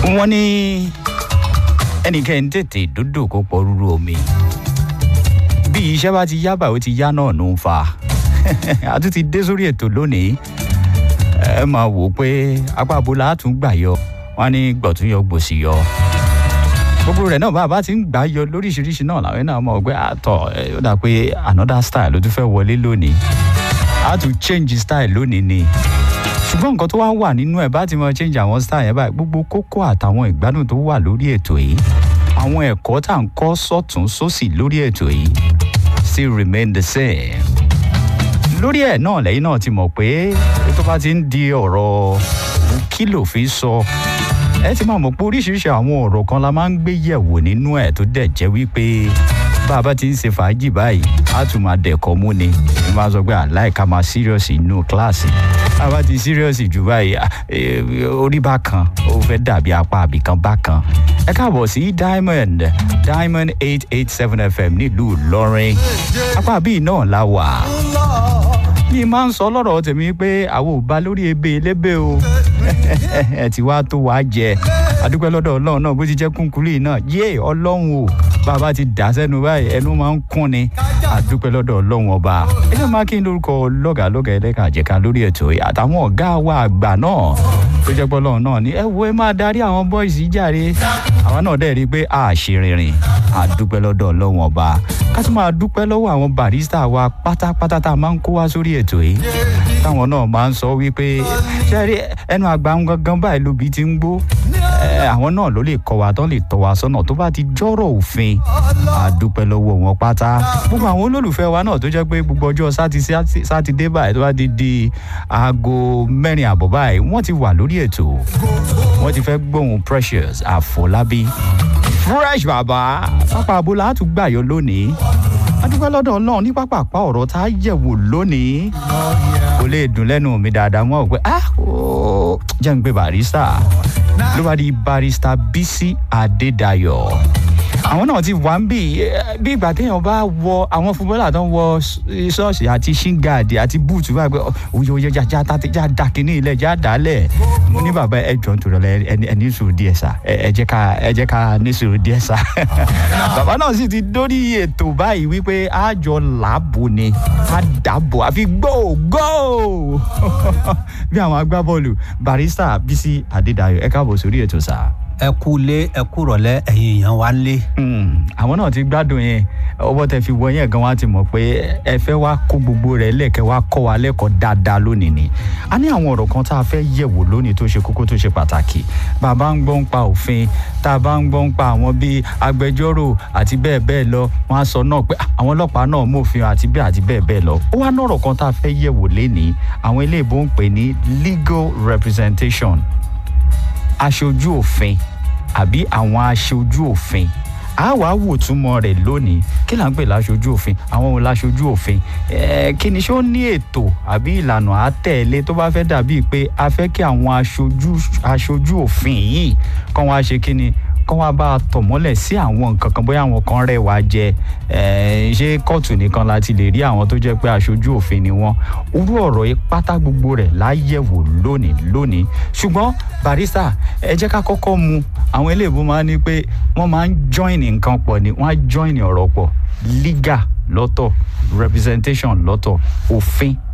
wọ́n ní ẹnìkan tètè dúdú kó pọ̀ rúru omi bí iṣẹ́ bá ti yá báyìí ó ti yá náà ló ń fa a tún ti dé sórí ètò lónìí ẹ máa wò ó pé apá abola á tún gbà yọ wọn ní gbọ̀tún yọ gbòsì yọ gbogbo rẹ̀ náà bá a bá ti ń gbà yọ lóríṣiríṣi náà làwọn náà mọ̀ pé àtọ̀ ó dà pé another style ló tún fẹ́ wọlé lónìí a tún change style lónìí ni ṣùgbọ́n nǹkan tó wá wà nínú ẹ̀ bá ti mọ change àwọn style yẹn báyìí gbogbo kókó àtàwọn ìgbádùn tó wà lórí ètò yìí àwọn ẹ̀kọ́ tá à ń kọ́ sọ́tún sósì lórí ètò yìí still remain the same lórí ẹ̀ náà lẹ́yìn náà ti mọ̀ pé tó bá ti ń di ọ̀rọ̀ kí lòfin sọ ẹ ti máa mọ̀ pé oríṣiríṣi àwọn ọ̀rọ̀ kan la máa ń gbé yẹ̀wò nínú ẹ̀ tó dẹ̀ jẹ́ wípé bá a bá ti ń ṣe fàájì báyìí á tún máa dẹ̀kọ́ mú ni ẹ máa sọ pé àláìka máa serious inú kíláàsì bá a bá ti serious jù báyìí orí bá kan ó fẹ́ dàbí apá àbíkan bá kan ẹ káàbọ̀ sí diamond diamond eight eight seven fm nílùú ìlọrin apá bíi náà la wà mi máa ń sọ lọ́rọ̀ tèmi pé àwọn ò bá lórí ebe elébè o ẹ ti wá tó wàá jẹ adúpẹ́ lọ́dọ̀ ọlọ́run náà bó ti jẹ́ kúnkúrì náà yé ọlọ́run o bàbá ti dà sẹ́nu báyìí ẹnu máa ń kún ni adúpẹ́ lọ́dọ̀ ọlọ́run ọba ẹni máa kí n lórúkọ lọ́gàlọ́gà ẹlẹ́ka àjẹká lórí ètò yìí àtàwọn ọ̀gá wa àgbà náà tó jẹ́ pọ́lọ́run náà ni ẹ wo ẹ máa darí àwọn bọ́ìsì jàre àwọn náà dẹ̀ rí i pé a ṣe rìnrìn adúpẹ́ lọ́dọ̀ ọlọ́run ọba ká tún máa dúpẹ́ lọ́wọ́ àwọn barista wa pátápátá tá a máa ń kó wá sórí ètò yìí táwọn náà máa ń sọ wípé ṣẹ́rí ẹnu àgbà ń gangan báyìí lóbi ti ń gbó àwọn náà ló lè kọ́ wa tán lè tọ́ wa sọ́nà tó bá ti jọ́rọ̀ òfin àdúpẹ́ lọ́wọ́ wọn pátá gbogbo àwọn olólùfẹ́ wa náà tó jẹ́ pé gbogbo ọjọ́ sátidé báyìí tó bá ti di aago mẹ́rin àbọ̀ báyìí wọ́n ti wà lórí ètò wọ́n ti fẹ́ gbóhùn precious àfọlábí fresh bàbá pápá abola á tún gbàyọ lónìí adúpẹ́ lọ́dọ̀ náà ní pápápá ọ̀rọ̀ tá a yẹ̀wò lónìí kò lè dùn lẹ́nu mi dáadáa wọ́n ò pé ah jẹ́ ń gbé barista ló bá di barista bisi adédayọ̀ àwọn náà ti wà ń bì bí ìgbà téèyàn bá wọ àwọn fúnbọ́là tó ń wọ ṣọ́ọ̀ṣì àti ṣíngàdì àti búùtù báyìí pé òye òye já já já da kínní ilẹ̀ já dálẹ̀ mo ní bàbá ẹ jọ̀ nítorí ọ̀la ẹ ní sùúrù díẹ̀ sá ẹ jẹ́ ká ẹ jẹ́ ká ní sùúrù díẹ̀ sá. bàbá náà sì ti dórí ètò báyìí wípé àjọ làbò ni àdàbò àfi gbó gbó bí àwọn agbábọ́ọ̀lù barista bisi adédayọ̀ ẹ káàbọ̀ sórí ètò sáà ẹ kú lé ẹ kú rọlẹ ẹyin èèyàn wa lé. àwọn náà ti gbádùn yẹn ọwọ́ tẹ fi wọ yẹn gan wa ti mọ̀ pé ẹ fẹ́ wá kó gbogbo rẹ̀ lẹ́kẹ̀ wá kọ́ wa lẹ́kọ̀ọ́ dáadáa lónìí ni. a ní àwọn ọ̀rọ̀ kan tá a fẹ́ yẹ̀wò lónìí tó ṣe kókó tó ṣe pàtàkì bàbá ń gbọ́ ń pa òfin tá a bá ń gbọ́ ń pa àwọn bíi agbẹjọ́rò àti bẹ́ẹ̀ bẹ́ẹ̀ lọ wọ́n á sọ náà pé àwọn ọlọ́pàá náà mòfin àti bẹ́ẹ̀ àti bẹ́ẹ̀ bẹ́ẹ̀ lọ. ó wá nọ̀rọ̀ kan tá a fẹ́ yẹ̀wò lénìí àwọn ilé ìbò ń pè ní legal representation aṣojú òfin àbí àwọn aṣojú òfin a wàá wò túmọ̀ rẹ̀ lónìí kí là ń pè láṣojú òfin àwọn ohun láṣojú òfin kí ni ṣé ó ní ètò àbí ìlànà àtẹ̀lé tó bá fẹ́ dàbíi pé a fẹ́ kí àwọn aṣojú aṣojú òfin yìí kàn wá ṣe kí ni kán wá bá a tọ̀ mọ́lẹ̀ sí àwọn nǹkan kan bóyá àwọn kan rẹ̀ wá jẹ ṣé kóòtù nìkan láti lè rí àwọn tó jẹ́ pé aṣojú òfin ni wọ́n orú ọ̀rọ̀ yìí pátá gbogbo rẹ̀ láyẹ̀wò lónìí lónìí ṣùgbọ́n barista ẹ jẹ́ ká kọ́kọ́ mu àwọn eléèbó máa ń ní pé wọ́n máa ń join nǹkan pọ̀ ni wọ́n á join ọ̀rọ̀ pọ̀ legal lọ́tọ̀ representation lọ́tọ̀ òfin